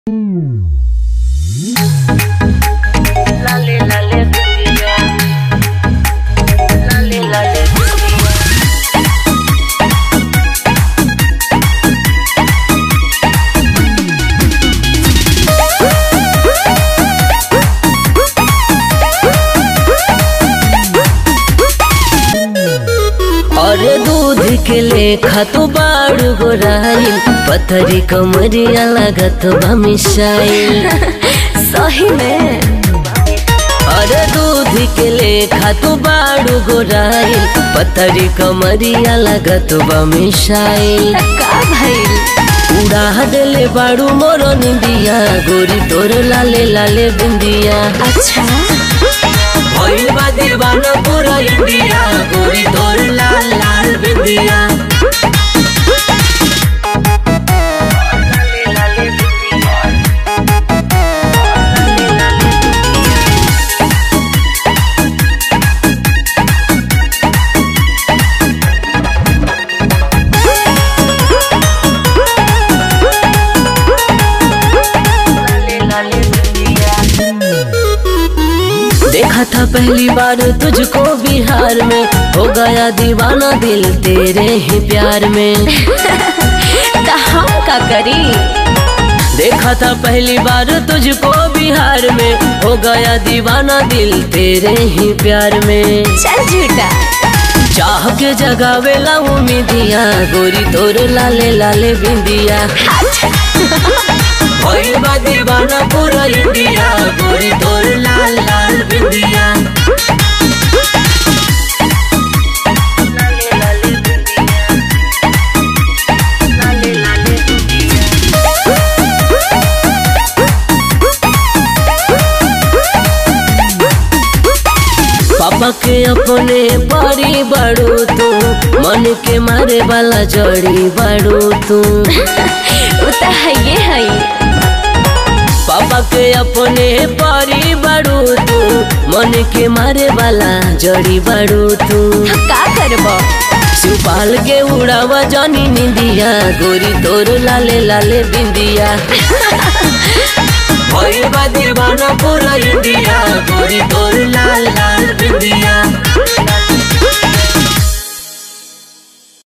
Lale, lale, cumbia. Lale, lale, cumbia. और दूध के लेखा तो बाड़ू गोराइल पथरी कमरिया लागत बा मिसाइल सही में और दूध के लेखा तो बाड़ू गोराइल पथरी कमरिया लागत बा मिसाइल का भइल उड़ा देले बाड़ू मोर निंदिया गोरी तोर लाले लाले बिंदिया अच्छा भइल बा दीवाना पूरा इंडिया गोरी तोर लाल लाल बिंदिया Lale, lale, cumbia. Lale, lale, cumbia. Lale, lale, cumbia. देखा था पहली बार तुझको बिहार में हो गया दीवाना दिल तेरे ही प्यार में तो हम का करी देखा था पहली बार तुझको बिहार में हो गया दीवाना दिल तेरे ही प्यार में चल झूठा चाह के जगावेला उम्मीदिया गोरी तोर लाले लाले बिंदिया भइल बा दीवाना पूरा इंडिया गोरी तोर लाल लाल बिंदिया Lale, lale, cumbia. Lale, lale, cumbia. पापा के अपने परी बड़ू तू मन के मारे वाला जड़ी बड़ू तू वो तो है ये है पापा के अपने परी बड़ू तू मन के मारे वाला जड़ी बड़ू तू का करबो सुपाल के उड़ावा जानी निंदिया गोरी तोर लाले लाले बिंदिया भइल बा दीवाना पूरा इंडिया गोरी तोर लाले